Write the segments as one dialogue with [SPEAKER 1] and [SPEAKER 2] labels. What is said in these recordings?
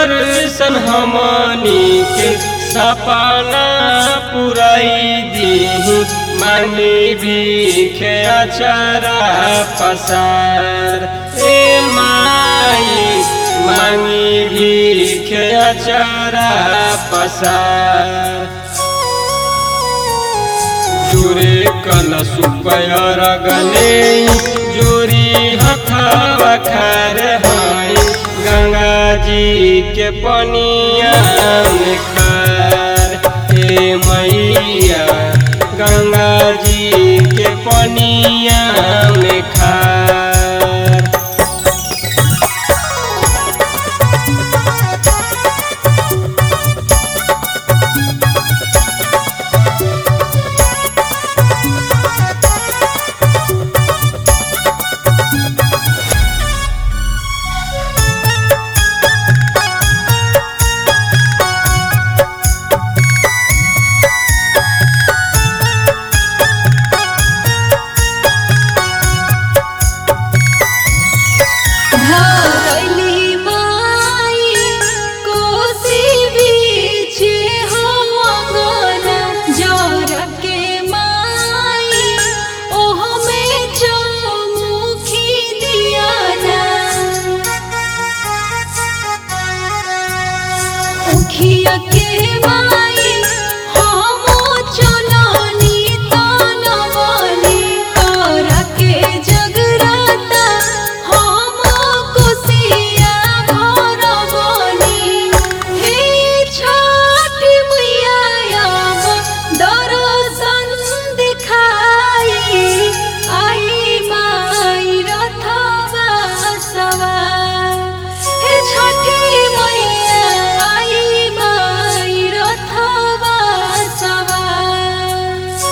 [SPEAKER 1] दर्शन हमनी के सपना पुराई दी मांगी भीखे अचारा पसार ए माई मांगी भीखे अचारा पसार जुरे कल सुपयर गले जोरी हथावा खार हाय गंगा जी के पनिया में खार हे मैया गंगा जी के पनिया में खार
[SPEAKER 2] धरली माई कोसी बीच हमगन जर के माई ओह में चौमुखी दियाना उखिया के माई हम चलनी तनवनी तोरा के जगराता हम कुसिया भरवनी हे छठ मैया दर्शन दिखाई आई माई रथवा सवार हे छठी मैया आई माई रथवा सवार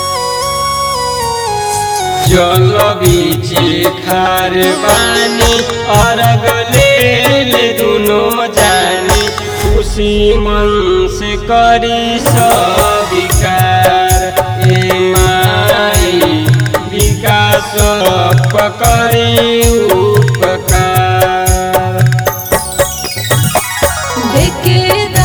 [SPEAKER 1] जल बीचे खार बानी अरग ले ले दुनो जानी खुशी मन से करी सब विकार ए माई विकास पकड़ी उपकार
[SPEAKER 2] देखे